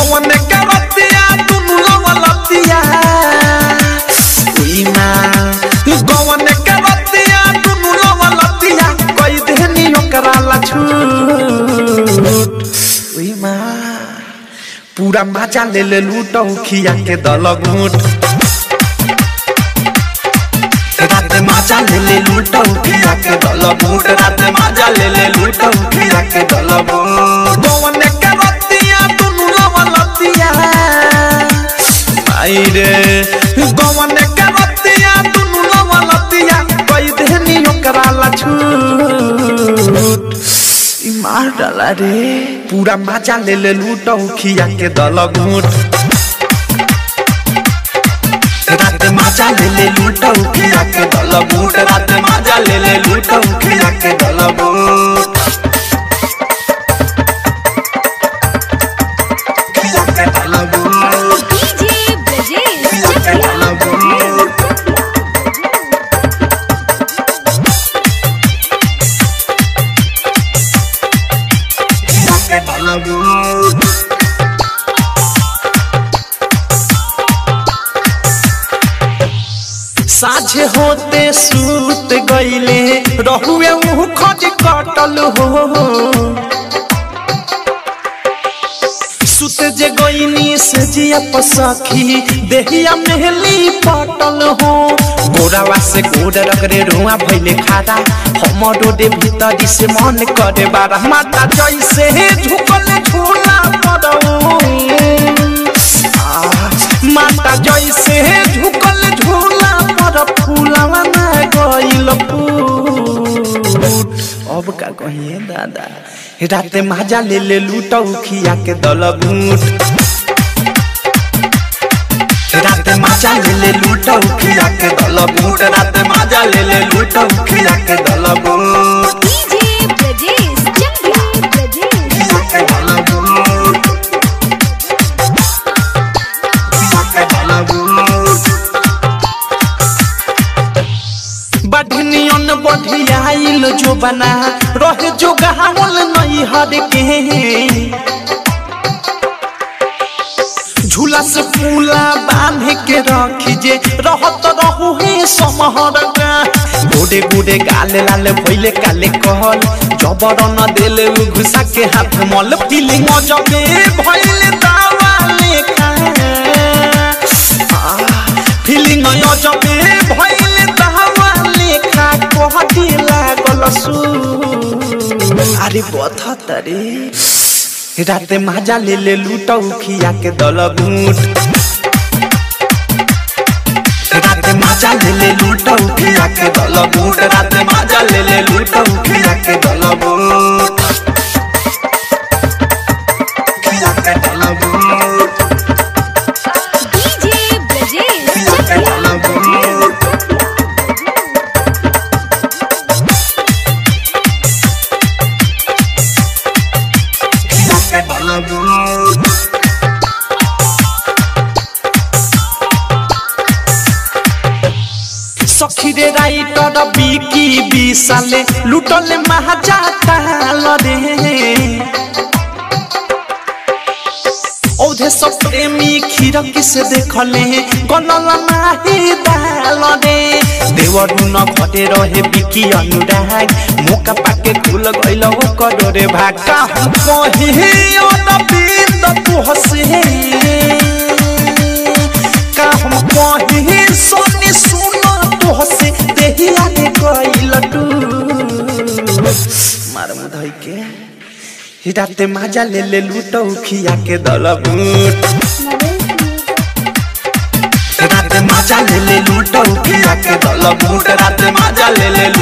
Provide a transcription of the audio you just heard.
गवन के रतिया दुनु लवलतिया उइमा गवन के रतिया दुनु लवलतिया कई देहनी ओकरा ला छूट उइमा पूरा मजा ले ले लूटौ खिया के दल घूट रात मजा ले ले लूटौ खिया के दल घूट रात मजा ले ले लूटौ खिया के दल घूट गवन के रतिया दुनु लवलतिया आई रे गवन के रतिया दुनु लवलतिया कई देहनी ओकरा ला छूट ई मार डाला रे पूरा मजा ले ले लूटौ खिया के दल घूट रात मजा ले ले लूटौ खिया के दल घूट रात मजा ले ले लूटौ खिया के दल घूट खिया के दल घूट डीजे ब्रजेश खिया के दल घूट खिया के दल घूट साझे होते सूत गईले रहुए मुँह खज कटल हो सुत जे गईनी से जिया पसखी देहिया मेहली पटल हो गोरावा से गोर रगरे रुआ भइले खारा हमर डोडे भीतरी से मन करे बारा माता जैसे झुकल झूला पड़ो माता जैसे झुकल झूला पर फूलवा ना गइल फूट अब का कहिए दादा राते माजा ले ले लूटौ खिया के दल घूट राते माजा ले ले लूटौ खिया के दल घूट राते माजा ले ले लूटौ खिया के दल घूट डीजे ब्रजेश चंद्रा ब्रजेश खिया के दल घूट खिया के दल घूट बढ़नियन बढ़ियाइल जो बना रहे जो गहावल नहीं हर के झूला से फूला बांध के रखी जे रहत रहू हे समहर का गोडे गोडे गाले लाले भइले काले कहल जबर न देले उ घुसा के हाथ मल फीलिंग जबे भइले दावा लेखा फीलिंग जबे भइले दावा लेखा कहती लागल सु अरे बथा तरे राते माजा ले ले लूटौ खिया के दल घूट राते माजा ले ले लूटौ खिया के दल घूट राते माजा ले ले लूटौ खिया के दल घूट खिया के दल घूट डीजे ब्रजेश खिया के चंद्रा दल घूट खिया के दल घूट सखी रे राइटर बिकी बिसाले लुटले महाजा ताल रे औधे सब प्रेमी खिरकी से देखले गलल नाही दाल रे देवर न घटे रहे बिकी अनुराग मौका पाके खुल गइल हो करोरे भाका हम कहे अनबिंद तू हसे का हम कहे सोनी सुनो तो हसे देहिया रे गइल तू मार मुधई के हिडाते माजा ले ले लूटौ खिया के दल बूट राते माजा ले ले लूटौ खिया के दल बूट राते माजा ले ले